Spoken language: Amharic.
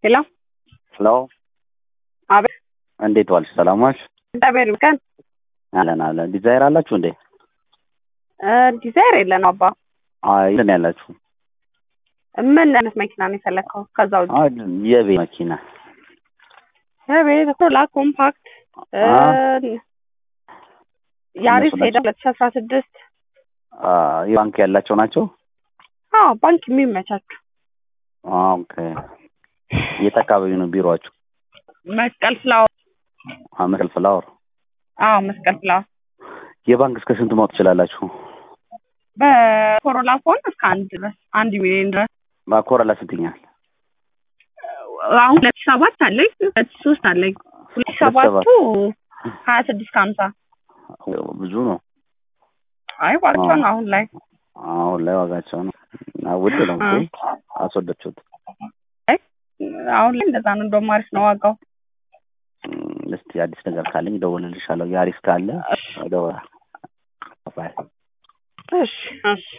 ሄሎ ሄሎ አቤት እንዴት ዋልሽ? ሰላም ዋልሽ? እግዚአብሔር ይመስገን። አለን አለን። ዲዛይር አላችሁ እንዴ? እ ዲዛይር የለን አባ። አይ ምን ያላችሁ? ምን አይነት መኪና ነው የፈለግከው? ከዛ ውጭ አይ የቤት መኪና የቤት ኮላ ኮምፓክት እ አ- ያሪስ እነሱ ሄደ ሁለት ሺ አስራ ስድስት አ፣ ባንክ ያላቸው ናቸው። አዎ ባንክ የሚመቻችሁ ኦኬ። የት አካባቢ ነው ቢሮአችሁ? መስቀል ፍላወር መስቀል ፍላወር። አዎ መስቀል ፍላወር የባንክ እስከ ስንት ማውጣት ትችላላችሁ? በኮሮላ ፎን እስከ አንድ ድረስ አንድ ሚሊዮን ድረስ ባኮረላ ስንትኛል? አሁን ሁለት ሺ ሰባት አለኝ ሁለት ሺ ሶስት አለኝ ሁለት ሺ ሰባቱ ሀያ ስድስት ከሀምሳ ብዙ ነው። አይ ዋጋቸው ነው አሁን ላይ አሁን ላይ ዋጋቸው ነው እና ውድ ነው አ። እኮ አስወደድችሁት። አሁን ላይ እንደዛ ነው እንደውም አሪፍ ነው ዋጋው እም፣ እስቲ አዲስ ነገር ካለኝ እደውልልሻለሁ። ያሪስ ካለ እደውላለሁ። ባይ እሺ እሺ